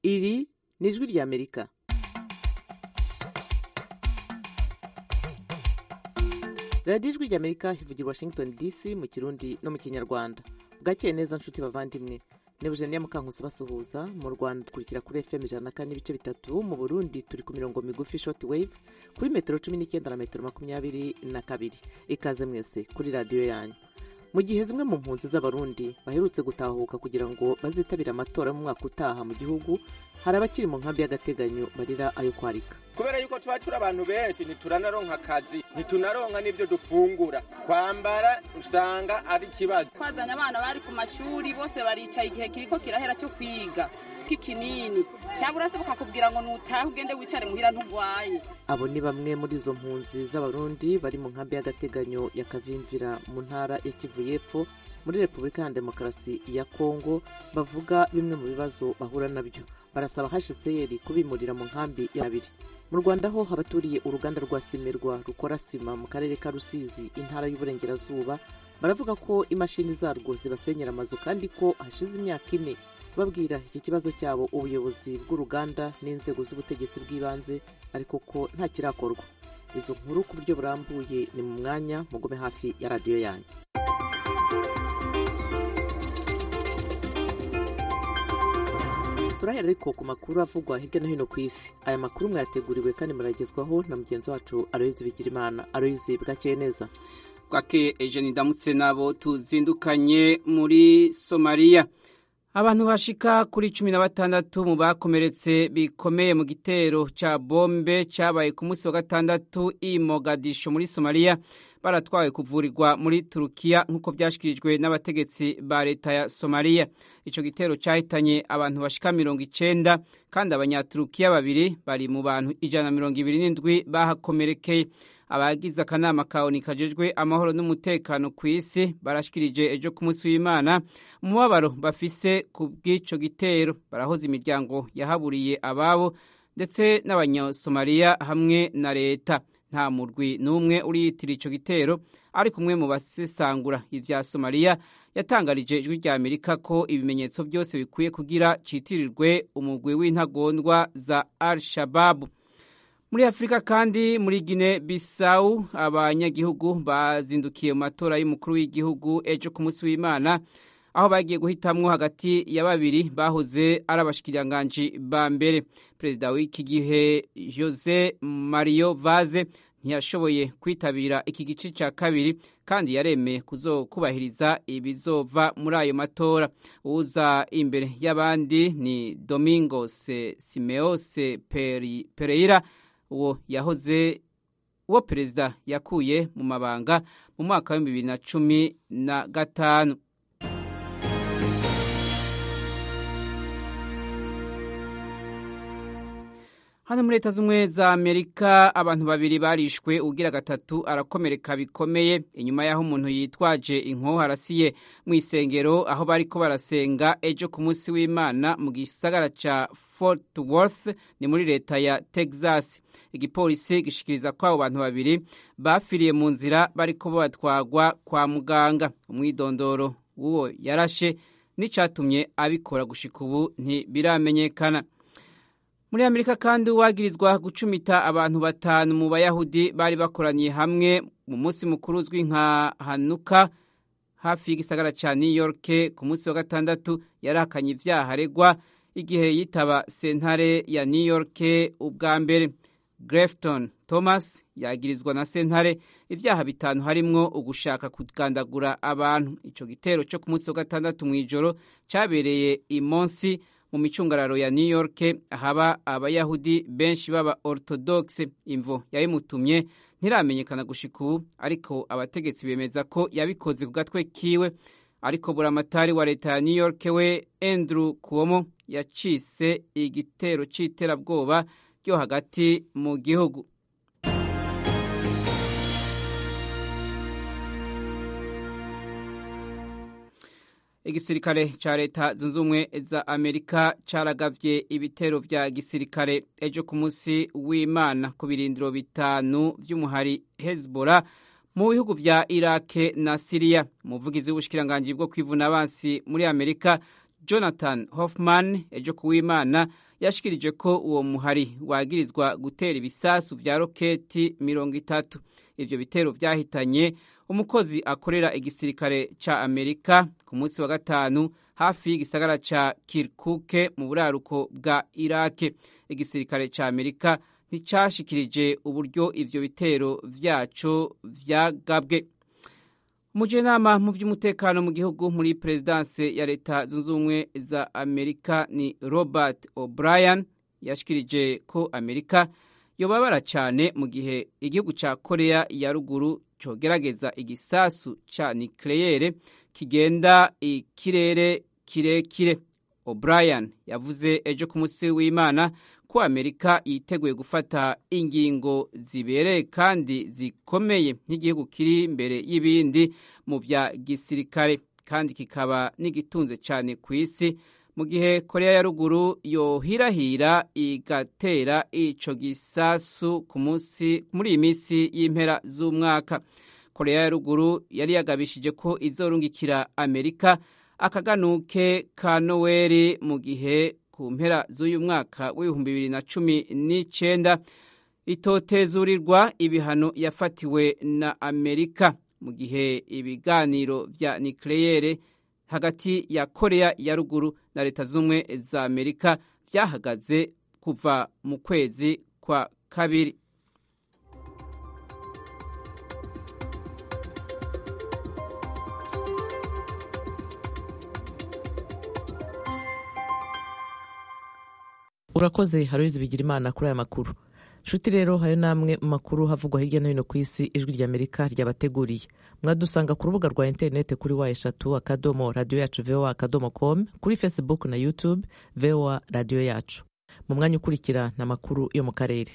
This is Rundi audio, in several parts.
iri ni ijwi ry'amerika radiyo ijwi ry'amerika ivugira washington dc mu kirundi no mu kinyarwanda bwakeye neza nshuti bavandimwe ni bujeniya mukankusi basuhuza mu rwanda dukurikira kuri fm ijana na kane n'ibice bitatu mu burundi turi ku mirongo migufi short wave kuri metero cumi n'icyenda na metero makumyabiri na kabiri ikaze mwese kuri radiyo yanyu mu gihe zimwe mu mpunzi z'abarundi baherutse gutahuka kugira ngo bazitabire amatora mu mwaka utaha mu gihugu hari abakiri mu nkambi y'agateganyo barira ayo kwarika kubera yuko tuba turi abantu benshi ntituranaronka akazi ntitunaronka n'ibyo dufungura kwambara usanga ari ikibazo twazanye abana bari ku mashuri bose baricaye igihe kiriko kirahera cyo kwiga k'ikinini cyangwa urase bakakubwira ngo nutahe ugende wicare muhira ntugwaye abo ni bamwe muri izo mpunzi z'abarundi bari mu nkambi y'agateganyo ya kavimvira mu ntara ya kivu y'epfo muri repubulika ya demokarasi ya kongo bavuga bimwe mu bibazo bahura nabyo barasaba hcr kubimurira mu nkambi y'abiri mu rwanda ho abaturiye uruganda rwa simerwa rukora sima mu karere ka rusizi intara y'uburengerazuba baravuga ko imashini zarwo zibasenyera amazu kandi ko hashize imyaka ine babwira iki kibazo cyabo ubuyobozi bw'uruganda n'inzego z'ubutegetsi bw'ibanze ariko ko nta kirakorwa izo nkuru ku buryo burambuye ni mu mwanya mugume hafi ya radiyo yanyu turahera ariko ku makuru avugwa hirya no hino ku isi aya makuru mwayateguriwe kandi muragezwaho na mugenzi wacu aroyizi bigirimana aroyizi bwakeye neza bwake ejeni ndamutse nabo tuzindukanye muri somaliya abantu bashika kuri cumi na batandatu mu bakomeretse bikomeye mu gitero ca bombe cabaye ku munsi wa gatandatu i mogadisho muri somaliya baratwawe kuvurirwa muri turukiya nk'uko vyashikirijwe n'abategetsi ba leta ya somaliya ico gitero cahitanye abantu bashika mirongo icenda kandi abanyaturukiya babiri bari mu bantu ijana na mirongo ibiri n'indwi bahakomerekeye abagize akanama kaoni kajejwe amahoro n'umutekano ku isi barashikirije ejo ku munsi w'imana umubabaro bafise ku bw'ico gitero barahoza imiryango yahaburiye ababo ndetse n'abanyasomaliya hamwe na leta nta murwi n'umwe uriyitira ico gitero ariko umwe mu basesangura ivya somaliya yatangarije ijwi rya amerika ko ibimenyetso byose bikwiye kugira citirirwe umugwi w'intagondwa za al shababu muri afurika kandi muri gine bisawu abanyagihugu bazindukiye mu matora y'umukuru w'igihugu ejo ku munsi w'imana aho bagiye guhitamwo hagati ya babiri bahoze ari abashikiriranganji ba mbere perezida w'iki gihe jose mario vaze ntiyashoboye kwitabira iki gice cya kabiri kandi yaremeye kuzokubahiriza ibizova muri ayo matora uza imbere y'abandi ni domingos simeose pereira uwo yahoze uwo perezida yakuye mu mabanga mu mwaka w'ibihumbi bibiri na cumi na gatanu hano muri leta z'ubumwe za amerika abantu babiri barishwe ugira gatatu arakomereka bikomeye inyuma y'aho umuntu yitwaje inkoho arasiye mu isengero aho bariko barasenga ejo ku munsi w'imana mu gisagara ca fort worth ni muri leta ya texas igipolisi gishikiriza ko abo bantu babiri bafiriye mu nzira bariko batwagwa kwa muganga umwidondoro w'uwo yarashe n'icatumye abikora gushika ubu ntibiramenyekana muri amerika kandi uwagirizwa gucumita abantu batanu mu bayahudi bari bakoraniye hamwe mu munsi mukuru uzwi nka hanuka hafi y'igisagara ca new york ku munsi wa gatandatu yarahakanye ivyaha aregwa igihe yitaba sentare ya new york ubwa mbere grefton thomas yagirizwa na sentare ivyaha bitanu harimwo ugushaka kugandagura abantu ico gitero co ku munsi wa gatandatu mw'ijoro cabereye imonsi mu micungararo ya new york haba abayahudi benshi baba orthodoxe imvo yabimutumye ntiramenyekana gushika ubu ariko abategetsi bemeza ko yabikoze ku gatwe kiwe ariko buramatari wa leta ya new york we andrew cuomo yacise igitero c'iterabwoba ryo hagati mu gihugu igisirikare ca leta zunze ubumwe za amerika caragavye ibitero vya gisirikare ejo ku munsi w'imana ku birindiro bitanu vy'umuhari hezbollah mu bihugu vya irake na siriya umuvugizi w'ubushikiranganji bwo kwivuna abansi muri amerika jonathan hoffman ejo ku w'imana yashikirije ko uwo muhari wagirizwa gutera ibisasu vya roketi mirongo itatu ivyo bitero vyahitanye umukozi akorera igisirikare ca amerika ku munsi wa gatanu hafi y'igisagara ca kirkuke mu buraruko bwa irake igisirikare ca amerika nticashikirije uburyo ivyo bitero vyaco vyagabwe umujenama mu by'umutekano mu gihugu muri perezidanse ya leta zunze ubumwe za amerika ni robert o'brien yashikirije ko amerika yobabara cyane mu gihe igihugu cya korea ya ruguru cogerageza igisasu ca nikleyere kigenda ikirere kirekire o'brien yavuze ejo ku munsi w'imana ko amerika yiteguye gufata ingingo zibereye kandi zikomeye nk'igihugu kiri imbere y'ibindi mu bya gisirikare kandi kikaba n'igitunze cyane ku isi mu gihe korea ya ruguru yohirahira igatera ico gisasu ku munsi muri iyi minsi y'impera z'umwaka korea ya ruguru yari yagabishije ko izorungikira amerika akaganuke ka noweli mu gihe ku mpera z'uyu mwaka w'ibihumbi bibiri na cumi n'icenda itotezurirwa ibihano yafatiwe na amerika mu gihe ibiganiro vya nikleyere hagati ya korea ya ruguru na leta z'ubumwe za amerika vyahagaze kuva mu kwezi kwa kabiri urakoze haruzi bigira imana kuri aya makuru nshuti rero hayo namwe mu makuru havugwa hirya no hino ku isi ijwi rya amerika ryabateguriye mwadusanga ku rubuga rwa interineti kuri wa eshatu akadomo radiyo yacu voa akadomo com kuri facebook na youtube voa radiyo yacu mu mwanya ukurikira ni amakuru yo mu karere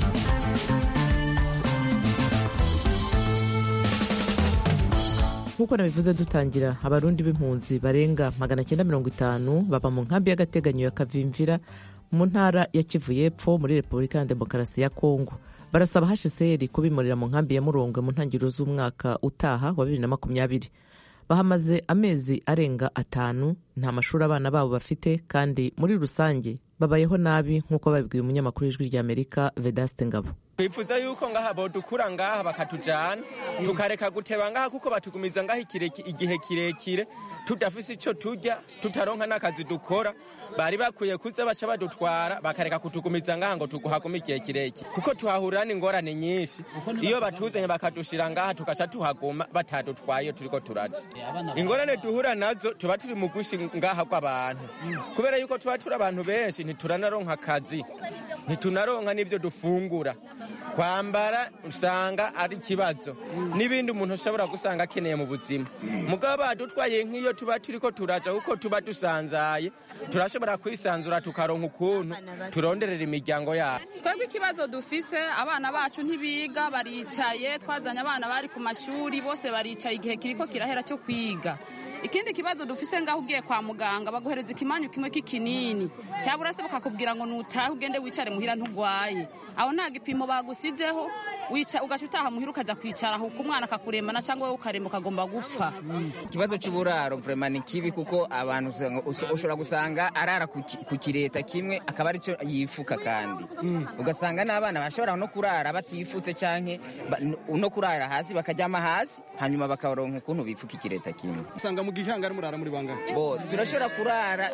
nk'uko nabivuze dutangira abarundi b'impunzi barenga magana cyenda mirongo itanu baba mu nkambi y'agateganyo ya kavimvira mu ntara ya kivu y'epfo muri repubulika ya demokarasi ya kongo barasaba hsr kubimurira mu nkambi ya murongwe mu ntangiriro z'umwaka utaha wa bibiri na makumyabiri bahamaze amezi arenga atanu nta mashuri abana babo bafite kandi muri rusange babayeho nabi nk'uko babibwiye umunyamakuru w'ijwi rya amerika vedaste ngabo twifuza yuko ngaha bodukura ngaha bakatujana tukareka guteba ngaha kuko batugumiza ngaha igihe kirekire tudafise ico turya tutaronka n'akazi dukora bari bakwiye kuza baca badutwara bakareka kutugumiza ngaha ngo tuguhagume igihe kirekire kuko tuhahurira n'ingorane nyinshi iyo batuzanye bakadushira ngaha tugaca tuhaguma batadutwaye turiko turaja ingorane duhura nazo tuba turi mu gwishi ngaha rw'abantu kubera yuko tuba turi abantu benshi ntituranaronka akazi ntitunaronka n'ivyo dufungura kwambara usanga ari ikibazo n'ibindi umuntu ashobora gusanga akeneye mu buzima mugabo badutwaye nk'iyo tuba turiko turaja kuko tuba dusanzaye turashobora kwisanzura tukaronka ukuntu turonderera imiryango yabo twebwe ikibazo dufise abana bacu ntibiga baricaye twazanye abana bari ku mashuri bose baricaye igihe kiriko kirahera cyo kwiga ikindi kibazo dufise ngaho ugiye kwa muganga baguhereza ikimanyu kimwe k'ikinini cyabura se bakakubwira ngo nutahe ugende wicare muhira ntugwaye aho nta gipimo bagusizeho wica ugaca utaha muhira ukaza kwicara aho umwana akakurembana cyangwa wowe ukaremba ukagomba gupfa ikibazo cy'uburaro vrema ni kibi kuko abantu ushobora gusanga arara ku kireta kimwe akaba aricyo yifuka kandi ugasanga n'abana bashobora no kurara batifutse canke no kurara hasi bakaryama hasi hanyuma bakaronka ukuntu bifuka ikireta kimwe usanga mu gihanga ari murara muri bangahe bo turashobora kurara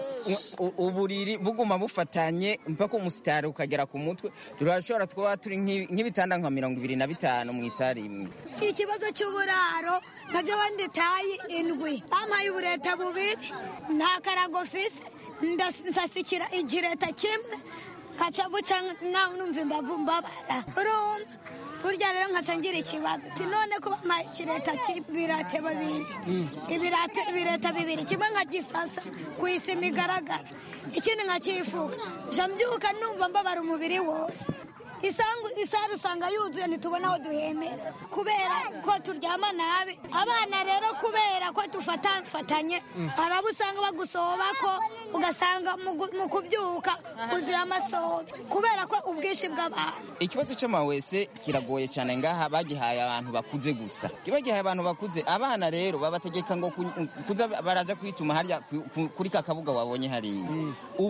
uburiri buguma bufatanye mpaka umusitari ukagera ku mutwe turashobora kuba turi nk'ibitanda nka mirongo ibiri na bitanu mu isari imwe ikibazo cy'uburaro nabyo wandi tayi indwi bampaye ubureta bubiri nta karago fise ndasasikira igireta kimwe nkaca guca nawe numva imbavu mbabara urumva burya rero nkaca ngira ikibazo ati none ko bampaye ikireta cy'ibirate babiri ibirate ibireta bibiri kimwe nkagisasa ku isima igaragara ikindi nkakifuka nca mbyuka numva mbabara umubiri wose isangu isari usanga yuzuye ntitubona aho duhemera kubera ko turyama nabi abana rero kubera ko dufatanye hari abo usanga bagusoba ko ugasanga mu kubyuka uzuye amasobe kubera ko ubwinshi bw'abantu ikibazo cy'amawese kiragoye cyane ngaha bagihaye abantu bakuze gusa kiba gihaye abantu bakuze abana rero babategeka ngo kuza baraja kwituma harya kuri ka kabuga wabonye hariya ubwo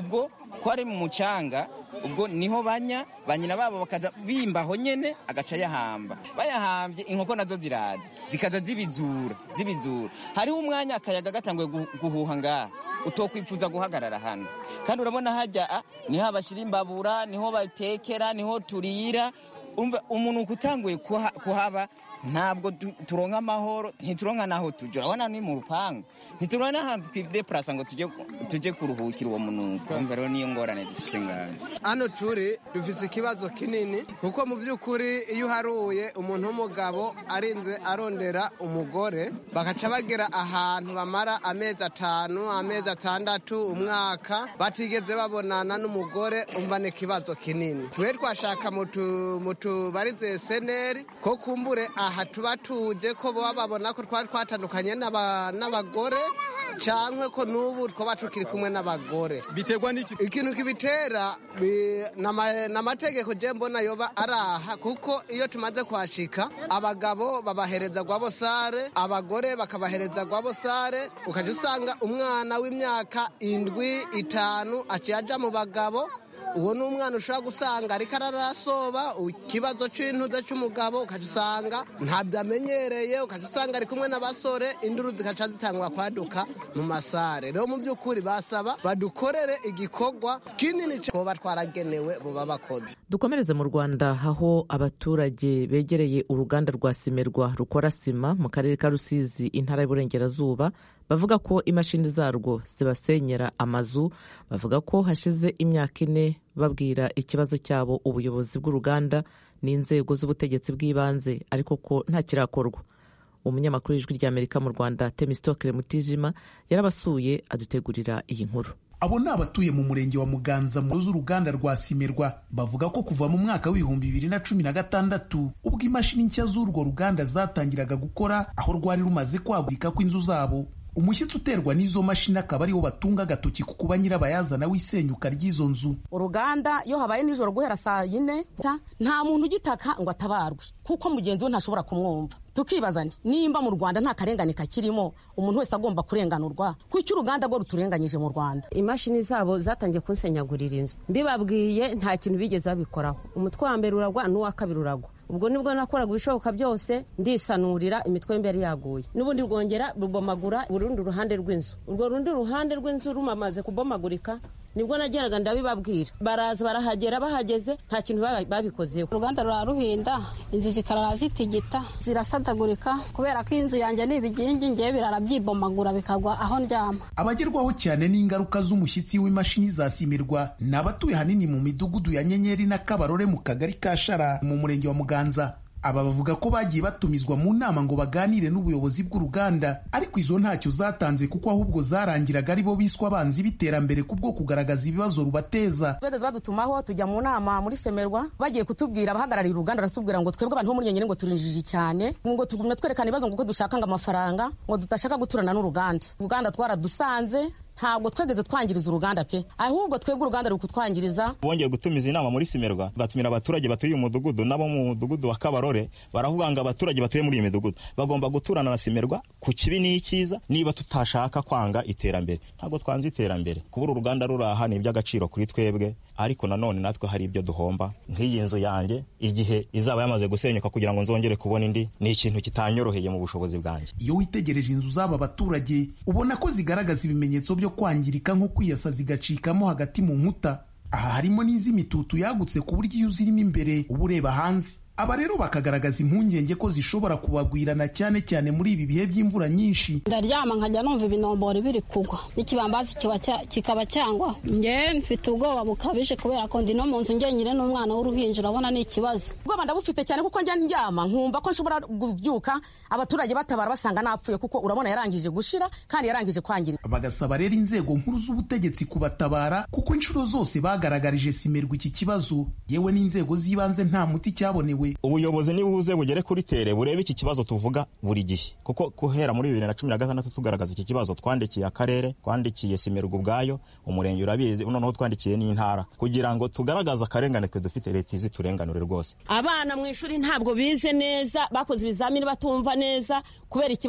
ko ari mu mucanga ubwo niho banya ba nyina babo bakaza bimbaho nyene agaca yahamba bayahambye inkoko nazo ziraza zikaza zibizura zibizura hariho umwanya akayaga gatanguye gu- guhuha ngaha utokwifuza guhagarara hano kandi urabona hajya niho bashyira imbabura niho batekera niho turira umva umuntu utanguye kuha- kuhaba ntabwo tu- turonka amahoro ntituronka n'aho tujya urabona ni mu rupangu ntituronka n'ahantu twidepurasa ngo tujye tujye kuruhukira uwo munuko umva rero niyo ngorane dufise ngaho hano turi dufise ikibazo kinini kuko mu by'ukuri iyo uharuye umuntu w'umugabo arinze arondera umugore bagaca bagera ahantu bamara amezi atanu amezi atandatu umwaka batigeze babonana n'umugore umva ni ikibazo kinini twe twashaka mu tu- mu tubarize seneri ko kumbure aha tuba tuje ko baba babona ko twari twatandukanye n'aba- n'abagore cyangwa ko n'ubu twaba tukiri kumwe n'abagore biterwa n'iki ikintu kibitera bi- nama- n'amategeko je mbona yoba araha kuko iyo tumaze kuhashika abagabo babahereza gwabosare abagore bakabahereza gwabosare ukaja usanga umwana w'imyaka indwi itanu aciye aja mu bagabo uwo ni umwana ushobora gusanga ariko ararasoba ikibazo c'intuze c'umugabo ukaca usanga ntabyo amenyereye ukaca usanga ari kumwe n'abasore induru zikaca zitangura kwaduka mu masare rero mu by'ukuri basaba badukorere igikorwa kinini koba twaragenewe buba bakoze dukomereze mu rwanda aho abaturage begereye uruganda rwa simerwa rukora sima mu karere ka rusizi intara y'uburengerazuba bavuga ko imashini zarwo zibasenyera amazu bavuga ko hashize imyaka ine babwira ikibazo cyabo ubuyobozi bw'uruganda n'inzego z'ubutegetsi bw'ibanze ariko ko nta kirakorwa umunyamakuru w'ijwi ry'amerika mu rwanda temistokere mutijima yarabasuye adutegurira iyi nkuru abo ni abatuye mu murenge wa muganza mu z'uruganda rwa simerwa bavuga ko kuva mu mwaka w'ibihumbi bibiri na cumi na gatandatu ubwo imashini nshya z'urwo ruganda zatangiraga gukora aho rwari rumaze kwagurika kw'inzu zabo umushyitsi uterwa n'izo mashini akaba ariwo batunga agatoki ku kuba nyirabayazana w'isenyuka ry'izo nzu uruganda iyo habaye nijoro guhera saa yine nta muntu ugitaka ngo atabarwe kuko mugenzi we ntashobora kumwumva tukibaza nti nimba mu rwanda nta karengane kakirimo umuntu wese agomba kurenganurwa kuki uruganda rwo ruturenganyije mu rwanda imashini zabo zatangiye kunsenyagurira inzu mbibabwiye nta kintu bigeze babikoraho umutwe wa mbere uragwa n'uwa kabiri uragwa ubwo nibwo nakoraga ibishoboka byose ndisanurira imitwe y'imbere yaguye n'ubundi rwongera rubomagura urundi ruhande rw'inzu urwo rundi ruhande rw'inzu rumamaze kubomagurika nibwo nageraga ndabibabwira baraza barahagera bahageze nta kintu babikozeho uruganda ruraruhinda inzu zikarara zitigita zirasadagurika kubera ko inzu yanjye ni ibigingi ngewe birara byibomagura bikagwa aho ndyama abagerwaho cyane n'ingaruka z'umushyitsi w'imashini zasimirwa ni abatuye hanini mu midugudu ya nyenyeri na kabarore mu kagari ka shara mu murenge wa muganza aba bavuga ko bagiye batumizwa mu nama ngo baganire n'ubuyobozi bw'uruganda ariko izo ntacyo zatanze kuko ahubwo zarangiraga ari bo biswa abanzi b'iterambere kubwo kugaragaza ibibazo rubateza bageze badutumaho tujya mu nama muri semerwa bagiye kutubwira abahagarariye uruganda baratubwira ngo twebwe abantu bo muri nyenyeri ngo turinjije cyane ngo tugumye twerekana ibibazo ngo uko dushaka ngo amafaranga ngo tudashaka guturana n'uruganda uruganda twaradusanze ntabwo twegeze twangiriza uruganda pe ahubwo twebwe uruganda ruri kutwangiriza bongeye gutumiza inama muri simerwa batumira abaturage batuye uyu mudugudu nabo mu mudugudu wa kabarore baravuga ngo abaturage batuye muri iyi midugudu bagomba guturana na simerwa ku kibi n'icyiza niba tutashaka kwanga iterambere ntabwo twanze iterambere kubura uruganda ruri aha ni iby'agaciro kuri twebwe ariko nanone natwe hari ibyo duhomba nk'iyi nzu yanjye igihe izaba yamaze gusenyuka kugira ngo nzongere kubona indi ni ikintu kitanyoroheye mu bushobozi bwanjye iyo witegereje inzu z'aba baturage ubona ko zigaragaza ibimenyetso byo kwangirika nko kwiyasa zigacikamo hagati mu nkuta aha harimo n'iz'imitutu yagutse ku buryo iyo uzirimo imbere uba ureba hanze aba rero bakagaragaza impungenge ko zishobora kubagwirana cyane cyane muri ibi bihe by'imvura nyinshi ndaryama nkajya numva ibinombori biri kugwa n'ikibambazi kikaba cyangwa nge mfite ubwoba bukabije kubera ko ndi no mu nzu ngenyine n'umwana w'uruhinja urabona ni ikibazo ubwoba ndabufite cyane kuko njya ndyama nkumva ko nshobora kubyuka abaturage batabara basanga napfuye kuko urabona yarangije gushira kandi yarangije kwangirika bagasaba rero inzego nkuru z'ubutegetsi kubatabara kuko inshuro zose bagaragarije simerwa iki kibazo yewe n'inzego z'ibanze nta muti cyabonewe ubuyobozi nibuze bugere kuri tere burebe iki kibazo tuvuga buri gihe kuko guhera muri bibiri na cumi na gatandatu tugaragaza iki kibazo twandikiye akarere twandikiye simerwa ubwayo umurenge urabizi noneho twandikiye n'intara kugira ngo tugaragaze akarengane twe dufite leta izi turenganure rwose abana mu ishuri ntabwo bize neza bakoze ibizamini batumva neza kubera ikibazo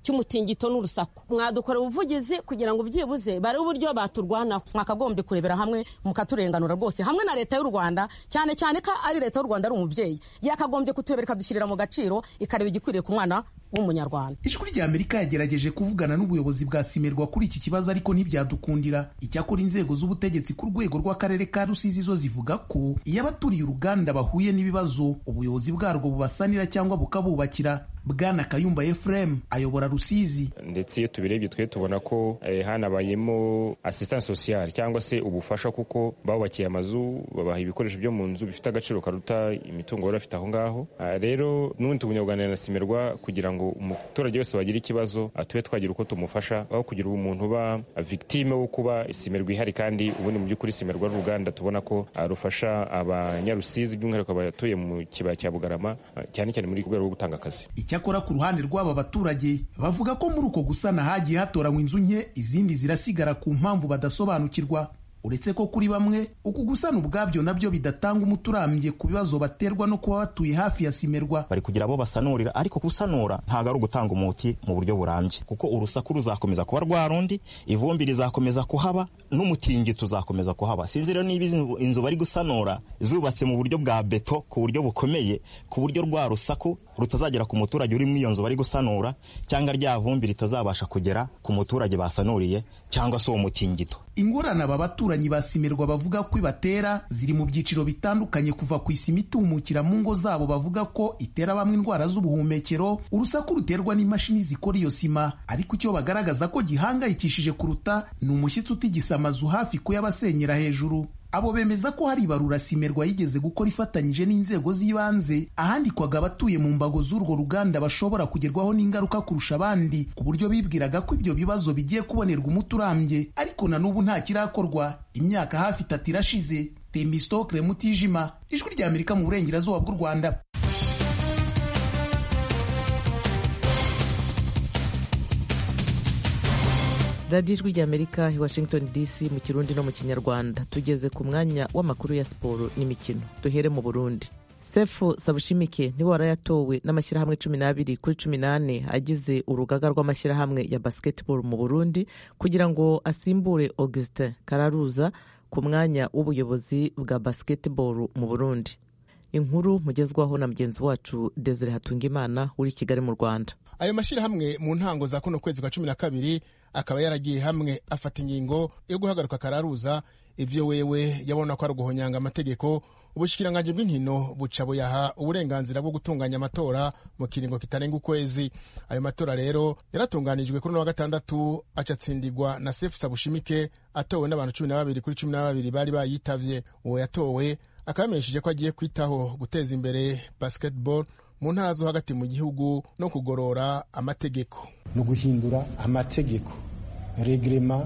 cy'umutingito n'urusaku mwadukora ubuvugizi kugira ngo byibuze bare uburyo baturwanaho mwakagombye kurebera hamwe mukaturenganura rwose hamwe na leta y'u rwanda cyane cyane ko ari leta y'u rwanda ari umubyeyi yakagombye kuturebera ikadushyirira mu gaciro ikareba igikwiriye ku mwana w'umunyarwanda ijwi rya amerika yagerageje kuvugana n'ubuyobozi bwa simerwa kuri iki kibazo ariko ntibyadukundira icyakora inzego z'ubutegetsi ku rwego rw'akarere ka rusizi zo zivuga ko iyo abaturiye uruganda bahuye n'ibibazo ubuyobozi bwarwo bubasanira cyangwa bukabubakira bwana kayumba efuremu ayobora rusizi ndetse iyo tubirebye twe tubona ko eh, hanabayemo assistance sociale cyangwa se ubufasha kuko babubakiye amazu babaha ibikoresho byo mu nzu bifite agaciro karuta imitungo bari bafite aho ngaho Ah, rero n'ubundi tubunyabuganira na simerwa kugira ngo umuturage wese wagira ikibazo ah, tube twagira uko tumufasha aho kugira umuntu uba victime wo kuba simerwa ihari kandi ubundi mu by'ukuri simerwa ari uruganda tubona ko ah, rufasha abanyarusizi by'umwihariko abatuye mu kibaya cya bugarama ah, cyane cyane muri rwego rwo gutanga akazi icyakora ku ruhande rw'aba baturage bavuga ko muri uko gusana hagiye hatoranywa inzu nke izindi zirasigara ku mpamvu badasobanukirwa uretse ko kuri bamwe uku gusana ubwabyo nabyo bidatanga umuti urambye ku bibazo baterwa no kuba batuye hafi ya simerwa bari kugira abo basanurira ariko gusanura ntabwo ari ugutanga umuti mu buryo burambye kuko urusaku ruzakomeza kuba rwa rundi ivumbi rizakomeza kuhaba n'umutingito uzakomeza kuhaba sinzi rero niba izi inzu bari gusanura zubatse mu buryo bwa beto ku buryo bukomeye ku buryo rwa rusaku rutazagera ku muturage uri muri iyo nzu bari gusanura cyangwa rya vumbi ritazabasha kugera ku muturage basanuriye cyangwa se uwo mutingito ingorane aba baturanyi ba simerwa bavuga ko ibatera ziri mu byiciro bitandukanye kuva ku isima itumukira mu ngo zabo bavuga ko itera bamwe indwara z'ubuhumekero urusaku ruterwa n'imashini zikora iyo sima ariko icyo bagaragaza ko gihangayikishije kuruta ni umushyitsi utigisa amazu hafi kuyabasenyera hejuru abo bemeza ko hari ibarura simerwa yigeze gukora ifatanyije n'inzego z'ibanze ahandikwaga abatuye mu mbago z'urwo ruganda bashobora kugerwaho n'ingaruka kurusha abandi ku buryo bibwiraga ko ibyo bibazo bigiye kubonerwa umuti urambye ariko na n'ubu nta kirakorwa imyaka hafi itatu irashize temistokre mutijima ijwi rya amerika mu burengerazuba bw'u rwanda radiyo ijwi rya amerika i washington dc mu kirundi no mu kinyarwanda tugeze ku mwanya w'amakuru ya siporo n'imikino duhere mu burundi sefu sabushimike niwe warayatowe n'amashyirahamwe cumi n'abiri kuri cumi n'ane agize urugaga rw'amashyirahamwe ya basketball mu burundi kugira ngo asimbure augustin kararuza ku mwanya w'ubuyobozi bwa basketball mu burundi inkuru mugezwaho na mugenzi wacu desire hatungimana uri i kigali mu rwanda ayo mashyirahamwe mu ntango za kuno kwezi kwa cumi na kabiri akaba yaragiye hamwe afata ingingo yo guhagarika kararuza ivyo wewe yabona ko ari uguhonyanga amategeko ubushikiranganje bw'inkino buca buyaha uburenganzira bwo gutunganya amatora mu kiringo kitarenga ukwezi ayo matora rero yaratunganijwe kuri uno wa gatandatu acatsindirwa na sefu sabushimike atowe n'abantu cumi na babiri kuri cumi na babiri bari bayitavye uwo yatowe akaba yamenyesheje ko agiye kwitaho guteza imbere basketball mu ntara zo hagati mu gihugu no kugorora amategeko ni uguhindura amategeko regrema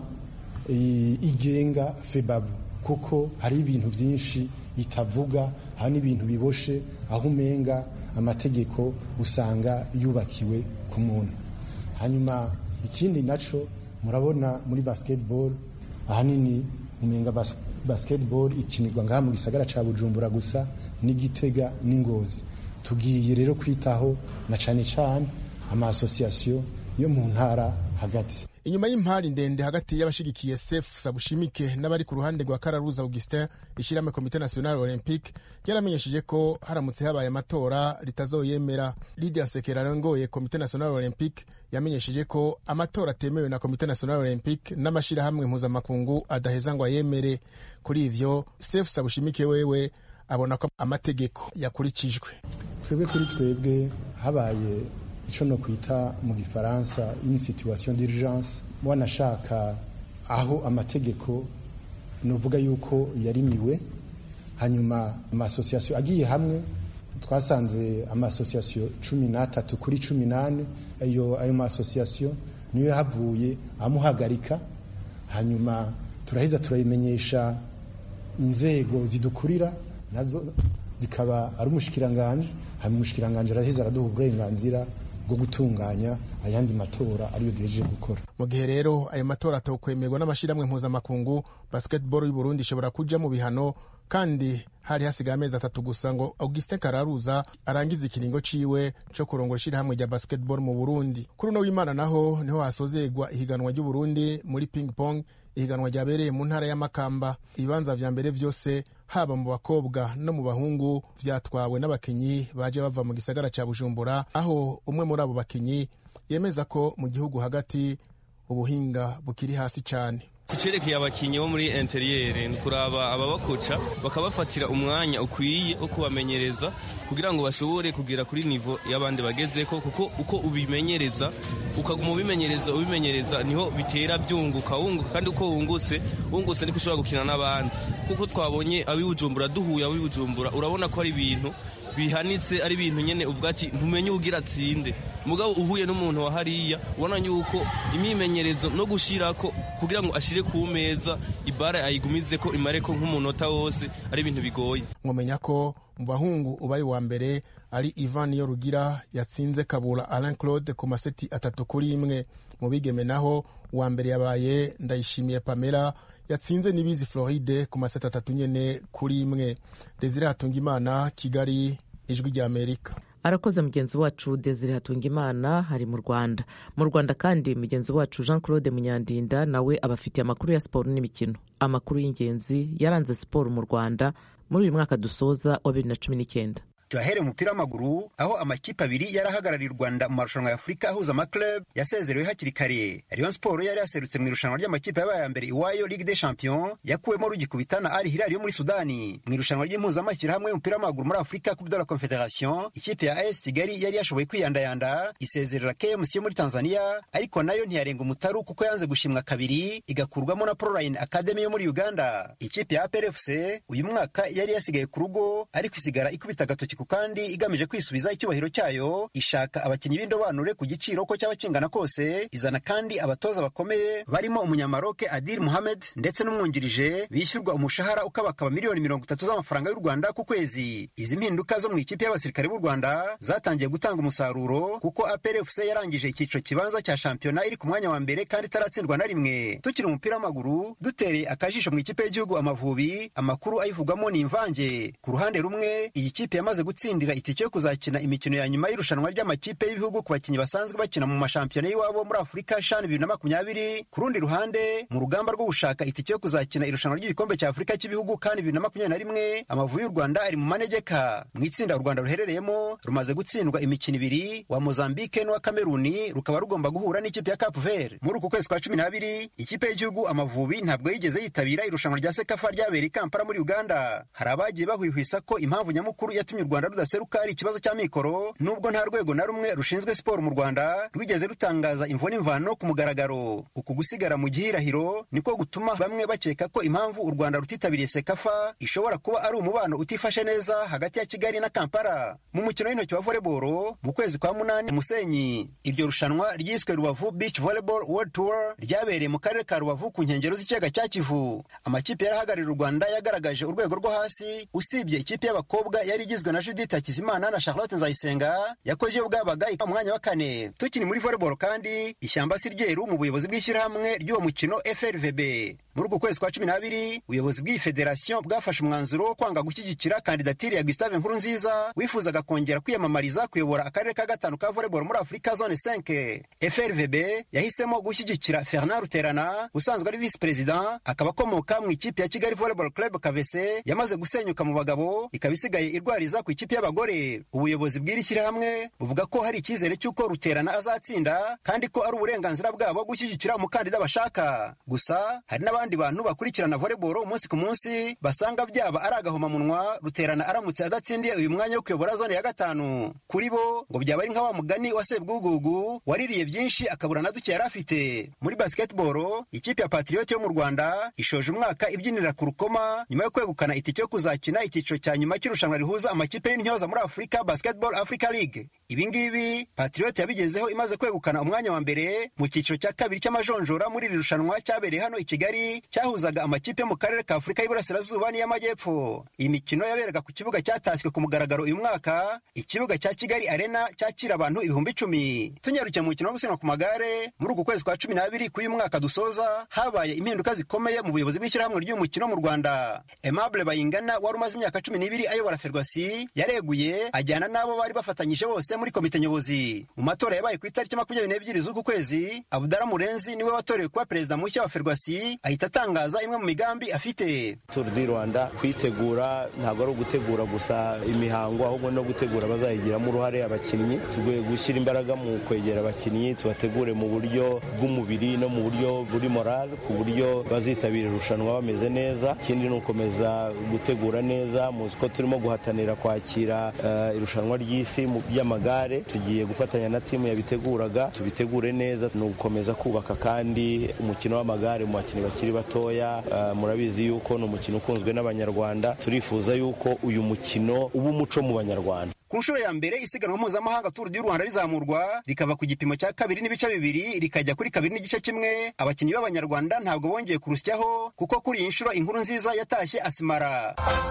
igenga febabu kuko hari ibintu byinshi itavuga hari n'ibintu biboshe aho umenga amategeko usanga yubakiwe ku muntu hanyuma ikindi naco murabona muri basketball ahanini umenga bas basketball ikinirwa ngaha mu gisagara ca bujumbura gusa n'igitega n'ingozi tugiye rero kwitaho na cane cane ama association yo mu ntara hagati inyuma y'impari ndende hagati y'abashigikiye sefu sabushimike n'abari ku ruhande rwa kararuza augustin ishyirahamwe komite national olympique ryaramenyesheje ko haramutse habaye amatora ritazoyemera lidia sekera arongoye komite national olympique yamenyesheje ko amatora atemewe na komite national olympique n'amashyirahamwe mpuzamakungu adaheza ngo ayemere kuri ivyo sefu sabushimike wewe abona ko amategeko yakurikijwe twebwe kuri twebwe habaye icyo no kwita mu gifaransa une situation d'urgence wanashaka aho amategeko nuvuga yuko yarimiwe hanyuma amasosiyasiyo agiye hamwe twasanze amasosiyasiyo cumi n'atatu kuri cumi n'ane ayo ayo masosiyasiyo niyo yahavuye amuhagarika hanyuma turaheza turayimenyesha inzego zidukurira nazo zikaba ari umushikiranganje hanyuma umushikiranganje araheza araduha uburenganzira bwo gutunganya ayandi matora ariyo duhejeje gukora mu gihe rero ayo matora atokwemerwa n'amashyirahamwe mpuzamakungu basketball y'u Burundi ishobora kuja mu bihano kandi hari hasigaye amezi atatu gusa ngo augustin kararuza arangize ikiringo ciwe co kurongora ishirahamwe rya basketball mu burundi kuri uno w'imana naho niho hasozegwa ihiganwa ry'uburundi muri ping pong ihiganwa ryabereye mu ntara y'amakamba ibibanza vya mbere vyose haba mu bakobwa no mu bahungu vyatwawe n'abakinyi baje bava mu gisagara ca bujumbura aho umwe muri abo bakinyi yemeza ko mu gihugu hagati ubuhinga bukiri hasi cane kucerekeye abakinnyi bo muri interiyeri ni kuraba ababakoca bakabafatira umwanya ukwiye wo kubamenyereza kugira ngo bashobore kugera kuri nivo y'abandi bagezeko kuko uko ubimenyereza ukaguma ubimenyereza ubimenyereza niho bitera byunguka wunguka kandi uko wungutse wungutse niko ushobora gukina n'abandi kuko twabonye abibujumbura duhuye abibujumbura urabona ko ari ibintu bihanitse ari ibintu nyene uvuga ati ntumenye ugira atsinde mugabo uhuye n'umuntu wa hariya ubona yuko imyimenyerezo no gushirako kugira ngo ashire ku meza ibara ayigumize ko imare ko nk'umunota wose ari ibintu bigoye mwomenya ko mu bahungu ubaye wa mbere ari ivan iyo rugira yatsinze kabura alain claude ku maseti atatu kuri imwe mu bigeme naho uwa mbere yabaye ndayishimiye pamela yatsinze n'ibizi floride ku maseti atatu nyene kuri imwe desire hatungimana kigali ijwi rya amerika arakoze mugenzi wacu desire hatungimana hari mu rwanda mu rwanda kandi mugenzi wacu jean claude munyandinda nawe abafitiye amakuru ya siporo n'imikino amakuru y'ingenzi yaranze siporo mu rwanda muri uyu mwaka dusoza wa bibiri na cumi n'icyenda tuyahere umupira w'amaguru aho amakipe abiri yari ahagarariye u rwanda mu marushanwa ya afurika ahuza amaklub yasezerewe hakiri kare rayon siporo yari yaserutse mu irushanwa ry'amakipe yabaye ya mbere iwayo ligue des champions yakuwemo rugikubita na ali hilali yo muri sudani mu irushanwa ry'impuzamashyirahamwe y'umupira w'amaguru muri afurika coupe de la confederation ikipe ya as kigali yari yashoboye kwiyandayanda isezerera kmc yo muri tanzania ariko nayo ntiyarenga umutaru kuko yanze gushimwa kabiri igakurwamo na proline academy yo muri uganda ikipe ya aprfc uyu mwaka yari yasigaye ku rugo ariko isigara ikubita agatoki kandi igamije kwisubiza icyubahiro cyayo ishaka abakinnyi b'indobanure ku giciro ko cyaba kingana kose izana kandi abatoza bakomeye barimo umunyamaroke adil muhamed ndetse n'umwungirije bishyurwa umushahara ukabakaba miliyoni mirongo itatu z'amafaranga y'u rwanda ku kwezi izi mpinduka zo mu ikipe y'abasirikare b'u rwanda zatangiye gutanga umusaruro kuko aprfc yarangije icyiciro kibanza cya shampiyona iri ku mwanya wa mbere kandi itaratsindwa na rimwe tukiri umupira w'amaguru dutereye akajisho mu ikipe y'igihugu amavubi amakuru ayivugwamo ni imvange ku ruhande rumwe iyi kipe yamaze gutsindira itike yo kuzakina imikino ya nyuma y'irushanwa ry'amakipe y'ibihugu ku bakinnyi basanzwe bakina mu mashampiyona y'iwabo muri afurika shan bibiri na makumyabiri ku rundi ruhande mu rugamba rwo gushaka itike yo kuzakina irushanwa ry'igikombe cya afurika cy'ibihugu kandi bibiri na makumyabiri na rimwe amavubi y'u rwanda ari mu manegeka mu itsinda u rwanda ruherereyemo rumaze gutsindwa imikino ibiri wa mozambike n'uwa kameruni rukaba rugomba guhura n'ikipe ya cape vert muri uku kwezi kwa cumi n'abiri ikipe y'igihugu amavubi ntabwo yigeze yitabira irushanwa rya sekafa ryabereye i kampala muri uganda hari abagiye bahwihwisa ko impamvu nyamukuru yatumye u rwanda rudaseruka ari ikibazo cya mikoro nubwo nta rwego na rumwe rushinzwe siporo mu rwanda rwigeze rutangaza imvo n'imvano ku mugaragaro uku gusigara mu gihirahiro niko gutuma bamwe bakeka ko impamvu u rwanda rutitabiriye sekafa ishobora kuba ari umubano utifashe neza hagati ya kigali na kampala mu mukino w'intoki wa voleboro mu kwezi kwa munani musenyi iryo rushanwa ryiswe rubavu beach volleyball world tour ryabereye mu karere ka rubavu ku nkengero z'ikiyaga cya kivu amakipe yarahagarariye u rwanda yagaragaje urwego rwo hasi usibye ikipe y'abakobwa yari igizwe na judith hakizimana na charlotte nzayisenga yakoze iyo bwabaga mu mwanya wa kane tukiri muri volleyball kandi ishyamba si ryeru mu buyobozi bw'ishyirahamwe ry'uwo mukino frvb muri uku kwezi kwa cumi n'abiri ubuyobozi bw'iyi federasiyo bwafashe umwanzuro wo kwanga gushyigikira kandidatire ya gustave nkurunziza wifuzaga kongera kwiyamamariza kuyobora akarere ka gatanu ka volleyball muri afurika zone 5 frvb yahisemo gushyigikira fernand ruterana usanzwe ari visi perezida akaba akomoka mu ikipe ya kigali volleyball club kavese yamaze gusenyuka mu bagabo ikaba isigaye irwariza ku ikipe y'abagore ubuyobozi bw'iri shyirahamwe buvuga ko hari icyizere cy'uko ruterana azatsinda kandi ko ari uburenganzira bwabo gushyigikira umukandida bashaka gusa hari n'abandi bantu bakurikirana volleyball umunsi ku munsi basanga byaba ari agahomamunwa ruterana aramutse adatsindiye uyu mwanya wo kuyobora zone ya gatanu kuri bo ngo byaba ari nka wa mugani wa sebwugugu waririye byinshi akabura na duke yari afite muri basketball ikipe ya patriot yo mu rwanda ishoje umwaka ibyinira ku rukoma nyuma yo kwegukana itike yo kuzakina icyiciro cya nyuma cy'irushanwa rihuza amakipe y'intyoza muri afurika basketball africa league ibi ngibi patriot yabigezeho imaze kwegukana umwanya wa mbere mu cyiciro cya kabiri cy'amajonjora muri iri rushanwa cyabereye hano i kigali kabiri cyahuzaga amakipe yo mu karere ka afurika y'iburasirazuba n'iy'amajyepfo iyi mikino yaberaga ku kibuga cyatashywe ku mugaragaro uyu mwaka ikibuga cya kigali arena cyakira abantu ibihumbi icumi tunyarukiye mu mukino wo gusiganwa ku magare muri uku kwezi kwa cumi n'abiri k'uyu mwaka dusoza habaye impinduka zikomeye mu buyobozi bw'ishyirahamwe ry'uyu mukino mu rwanda aimable bayingana wari umaze imyaka cumi n'ibiri ayobora ferwasi yareguye ajyana n'abo bari bafatanyije bose muri komite nyobozi mu matora yabaye ku itariki makumyabiri n'ebyiri z'uku kwezi abudara murenzi niwe watorewe kuba perezida mushya wa ferwasi ahita atangaza imwe mu migambi afite turu di rwanda kuyitegura ntabwo ari ugutegura gusa imihango ahubwo no gutegura abazayigiramo uruhare abakinnyi tugiye gushyira imbaraga mu kwegera abakinnyi tubategure mu buryo bw'umubiri no mu buryo buri morale ku buryo bazitabira irushanwa bameze neza ikindi ni ugukomeza gutegura neza muzi ko turimo guhatanira kwakira uh, irushanwa ry'isi ry'amagare tugiye gufatanya na timu yabiteguraga tubitegure neza ni ugukomeza kubaka kandi umukino w'amagare mu bakinnyi bakiri batoya uh, murabizi yuko ni umukino ukunzwe n'abanyarwanda turifuza yuko uyu mukino uba umuco mu banyarwanda ku nshuro ya mbere isiganwa mpuzamahanga turu du rwanda rizamurwa rikava ku gipimo cya kabiri n'ibice bibiri rikajya kuri kabiri n'igice kimwe abakinnyi b'abanyarwanda ntabwo bongeye kurusyaho kuko kuri iyi nshuro inkuru nziza yatashye asimara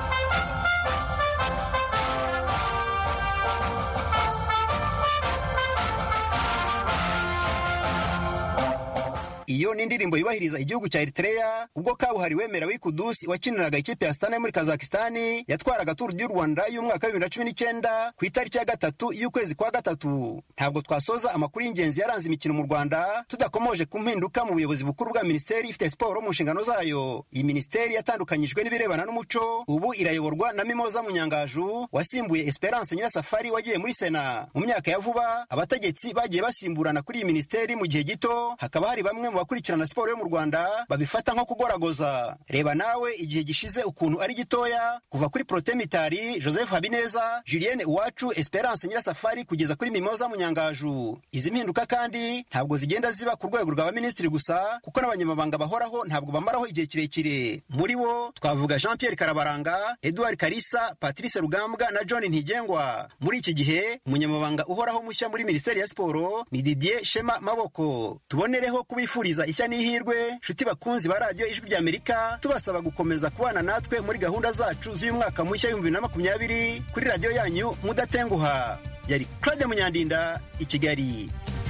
iyo ni indirimbo yubahiriza igihugu cya Eritrea ubwo kabuhariwe Merawi Kudusi wakiniraga ikipe ya Astana muri Kazakistani yatwaraga Tour du Rwanda y'umwaka wa 2019 ku itariki ya gatatu y'ukwezi kwa gatatu ntabwo twasoza amakuru y'ingenzi yaranze imikino mu Rwanda tudakomoje ku mpinduka mu buyobozi bukuru bwa minisiteri ifite siporo mu nshingano zayo iyi minisiteri yatandukanyijwe n'ibirebana n'umuco ubu irayoborwa na Mimoza Munyangaju wasimbuye Esperance Nyirasafari wagiye muri Sena mu myaka ya vuba abategetsi bagiye basimburana kuri iyi minisiteri mu gihe gito hakaba hari bamwe mu bakurikirana siporo yo mu Rwanda babifata nko kugoragoza reba nawe igihe gishize ukuntu ari gitoya kuva kuri Protemitari Joseph Habineza Julienne Uwacu Esperance Nyirasafari kugeza kuri Mimoza Munyangaju izi mpinduka kandi ntabwo zigenda ziba ku rwego rwa minisitiri gusa kuko n'abanyamabanga bahoraho ntabwo bamaraho igihe kirekire muri bo twavuga Jean Pierre Karabaranga Edouard Karisa Patrice Rugambwa na John Ntigengwa muri iki gihe umunyamabanga uhoraho mushya muri minisiteri ya siporo ni Didier Shema Maboko tubonereho kubifuriza ishya n'ihirwe nshuti bakunzi ba radiyo ijwi rya Amerika tubasaba gukomeza kubana natwe muri gahunda zacu z'uyu mwaka mushya w'ibihumbi bibiri na makumyabiri kuri radiyo yanyu mudatenguha yari Claude Munyandinda i Kigali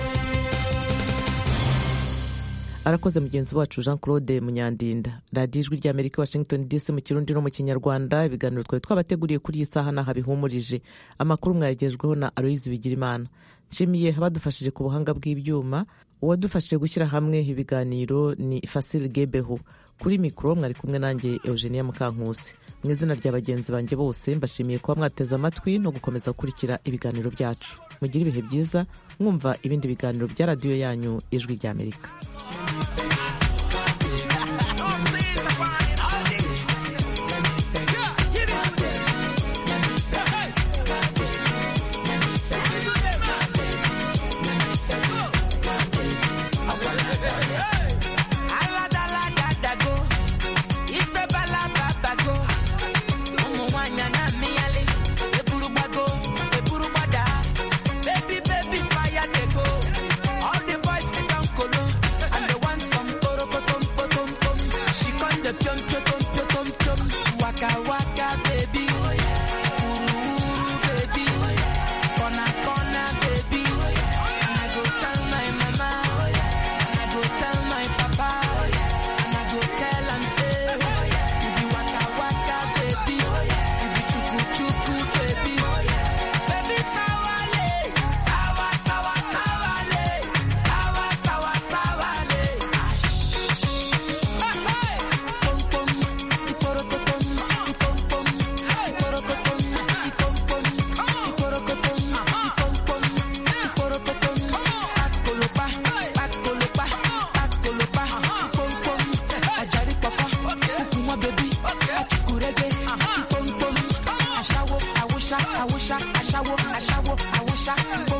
arakoze mugenzi wacu jean claude munyandinda radiyo ijwi rya amerika washington dc mu kirundi no mu kinyarwanda ibiganiro twari twabateguriye kuri iyi saha n'aha bihumurije amakuru mwayagejweho na aloyizi bigirimana nshimiye abadufashije ku buhanga bw'ibyuma uwadufashije gushyira hamwe ibiganiro ni fasile gebeho kuri mikoro mwari kumwe nanjye eugenia mukankusi mu izina rya bagenzi banjye bose mbashimiye kuba mwateze amatwi no gukomeza gukurikira ibiganiro byacu mugire ibihe byiza mwumva ibindi biganiro bya radiyo yanyu ijwi rya amerika I wish I, I wish I, I wish I,